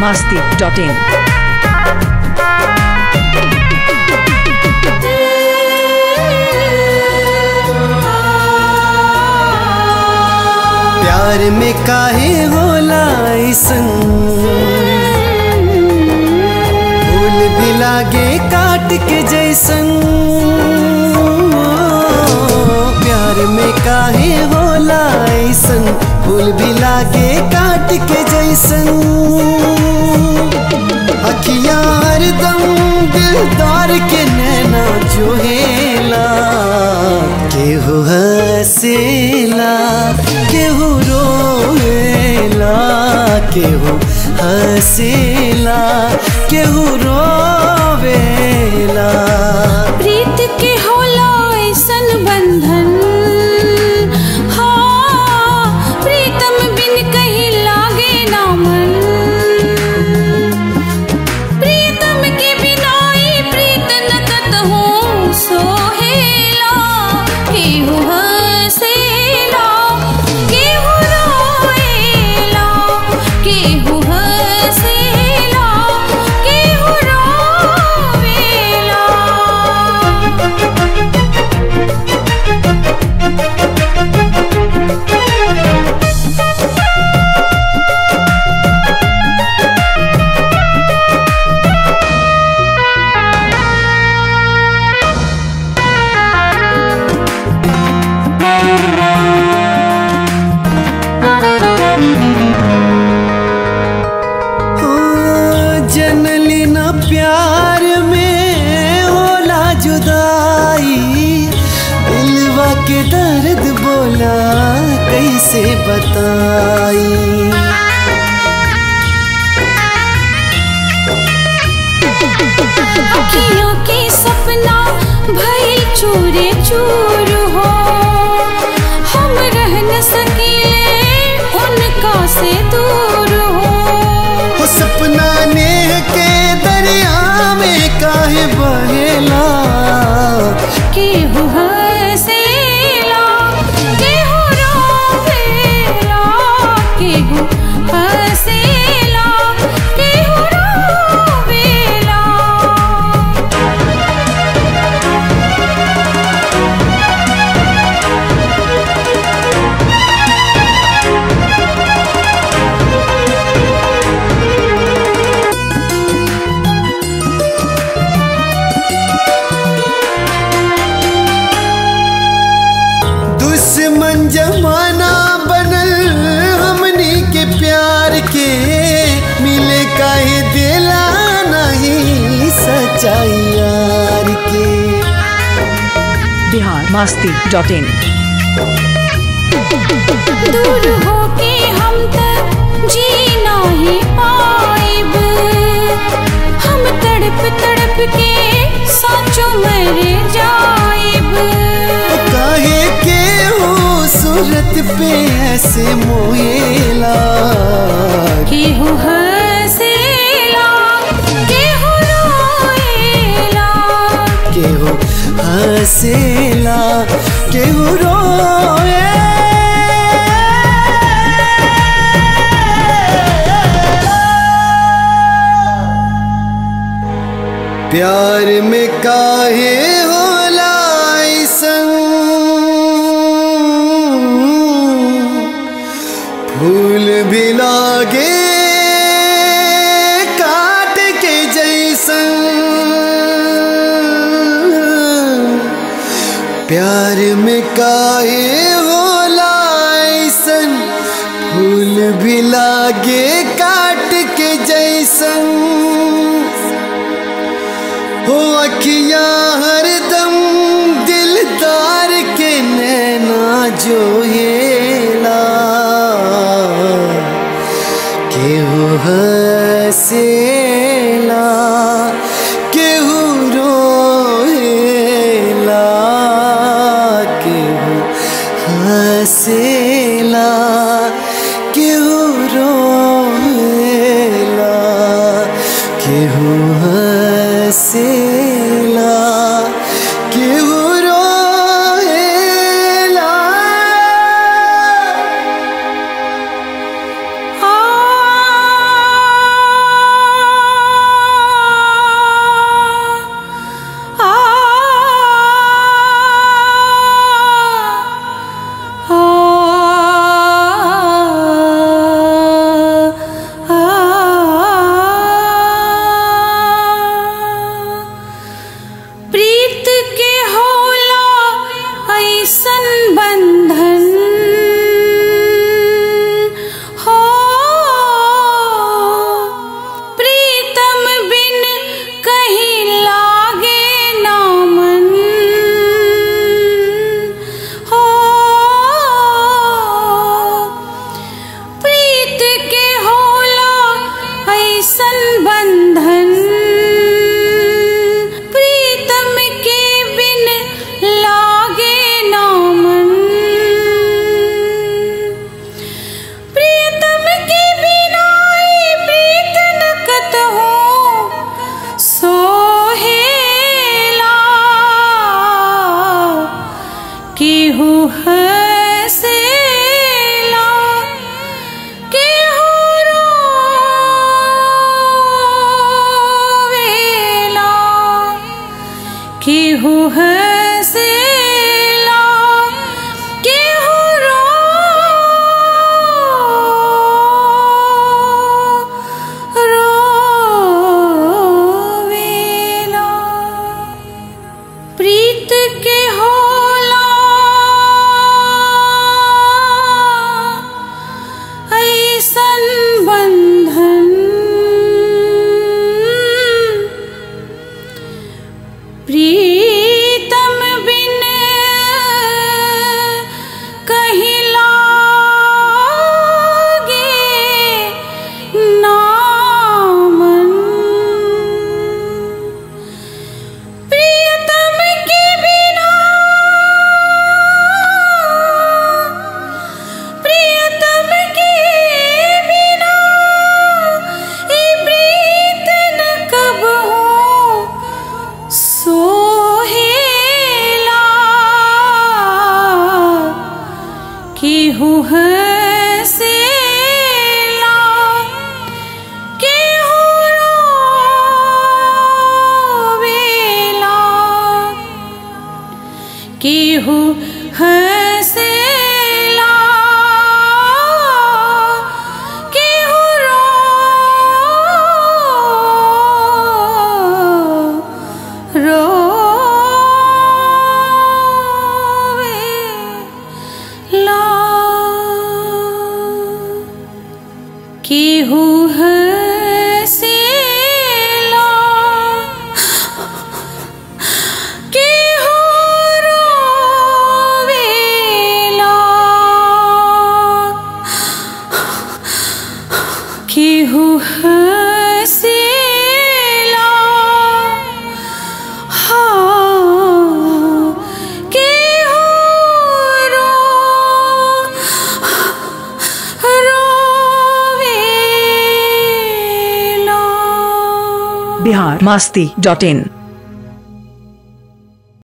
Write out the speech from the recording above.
masti.in. प्यार में काहे होला ऐसन फूल भी लागे काट के जैसन प्यार में काहे होला ऐसन फूल भी लागे काट के जैसन अखियां हरदम दिलदार के नैना जोहेला केहू हसेला केहू रोएला केहू हसेला केहू रोवेला प्रीत के होला ऐसन बंधन हाँ प्रीतम बिन कहीं लागे ना मन प्रीतम के बिना ई प्रीत न कतहु सोहेला केहू हसेला केहू रोएला केहू हसेला केहू रोवेला ओ, जनली न प्यार में होला जुदाई दिलवा के दर्द बोला कैसे बताई अखियों के सपना भइल चूरे चूर हो हम रह न सकीले उनका से दूर हो वो सपना नेह के दरिया में काहे बहेला केहू हसेला केहू रोवेला केहू हसेला केहू रोवेला दुश्मन जमाना बनल हमनी के प्यार के मिले काहे दिला नहीं सच्चाई यार के Bihar masti.in. दूर होके हम तक जी नहीं पाइब हम तड़प तड़प के साचो मर जाइब काहे के हो सूरत पे ऐसे मोएला केहू हसेला केहू रोएला के हो हसेला के हो रोए प्यार में काहे होला ऐसन फूल भी लागे काट के जैसन प्यार में काहे होला ऐसन फूल भी लागे काट के जैसन हो अखियां हरदम दिलदार के नैना जो हेला केहू हसेला केहू रोएला केहू हसेला केहू रोएला केहू हसेला बंधन हो प्रीतम बिन कहीं लागे ना मन हो प्रीत के होला ऐसन बंधन प्रीतम के बिन लागे ना मन प्रीतम के बिना ई प्रीत न कतहु सोहेला केहू हसेला केहू रोवेला केहू हसेला केहू रो रोवेला प्रीत के होला ऐसन बंधन प्रीतम बिन कहीं लागे ना मन प्रियतम के बिना प्रियतम के बिना ई प्रीत न कब हो सोहेला केहू हसेला केहू रोवेला केहू हसेला केहू रो रोवेला केहू हसेला केहू रोवेला केहू हसेला हाँ केहू रो रोवेला बिहार मस्ती डॉट इन